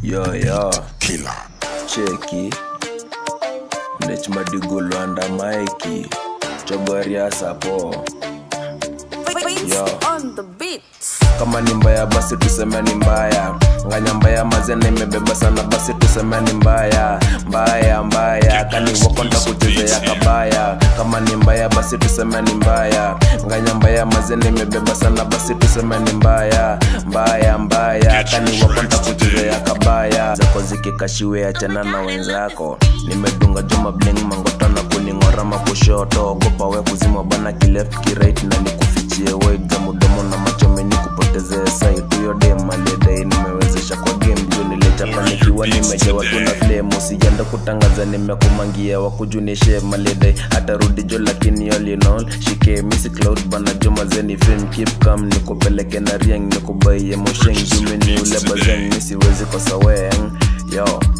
yo yo Killer. cheki nechmadigulwanda maiki chogoria sapo Yo. on the beat. kama ni mbaya basi tuseme ni mbaya nganya mbaya mazena imebeba sana basi tuseme ni mbaya mbaya mbaya kani wakonda kuchezea kabaya kama ni mbaya basi tuseme ni mbaya nganya mbaya mazena imebeba sana basi tuseme ni mbaya mbaya mbaya kani wakonda kuchezea kabaya zako zikikashiwe achana na wenzako nimedunga juma bling mangotana kuning'ora makushoto ogopa we kuzima bana kileft kirait na nikufichie wait za mudomo na macho meni kupotezea site huyo dem aliyedai nimewezesha kwa game juu nilichapa nikiwa nimejawa tuna flame usijanda kutangaza nimekumangia wakujunishe malidai atarudi jo lakini all in all shike misi cloud bana juma zeni film keep calm nikupeleke na rieng nikubaie mosheng jumini ule bazeng misiwezi kosa weng yo